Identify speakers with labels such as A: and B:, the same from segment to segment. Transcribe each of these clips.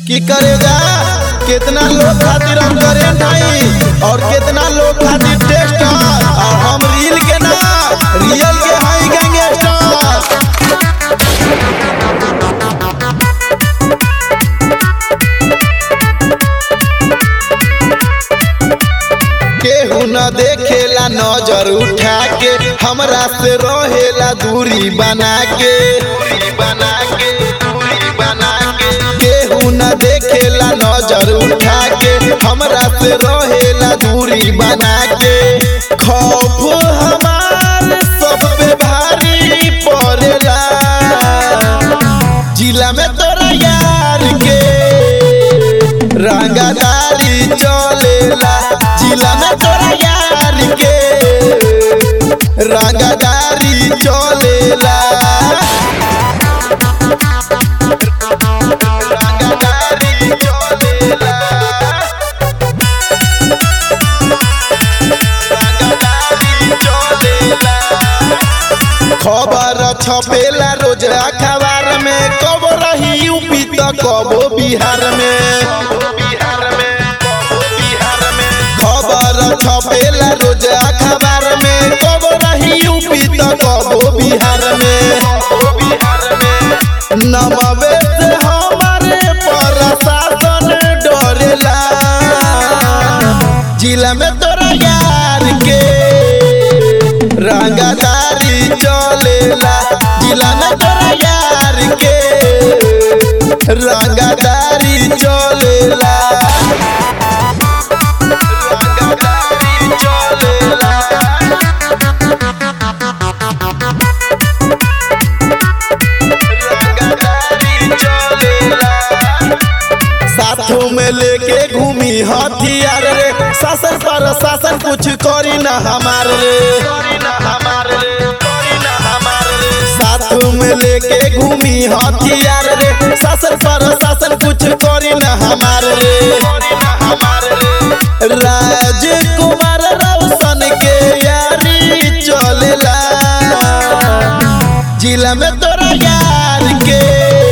A: की करेगा कितना लोग खातिर हम करेंट हई और कितना लोग खातिर टेस्टर और हम रील के ना रियल के हई गैंगस्टर केहू न देखेला नजर उठा के हमरा से रहेला दूरी बना के बना के दूरी बना के केहू न देखेला नजर उठा के हमरा से रहेला दूरी बना के खौफ हमार सब पे भारी पड़ेला जिला में तोरा यार के रंगदारी चलेला जिला में तोरा यार के रंगदारी चलेला रंगदारी चलेला रंगदारी चलेला खबर छपेला रोज अखबार में कब रही यूपी तो कबो बिहार में खबर छपेला रोज अखबार में कब रही यूपी तो कबो बिहार में नमवे से हमारे प्रशासन डरेला जिला में तोरा यार के रंगदारी चलेला जिला में तोरा यार के रंगदारी चलेला रंगदारी चलेला रंगदारी चलेला साथों में लेके घूमी हथियार रे शासन पर शासन कुछ करी ना हमार रे साथों में लेके घूमी हथियार रे शासन पर शासन कुछ करी ना हमार रे राजकुमार रोशन के यारी चलेला जिला में तोरा यार के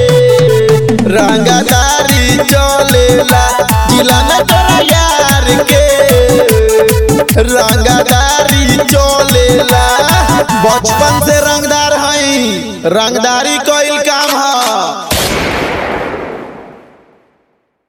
A: रंगदारी चलेला जिला में तोरा यार के रंगदारी चलेला बचपन से रंगदार हई रंगदारी कइल का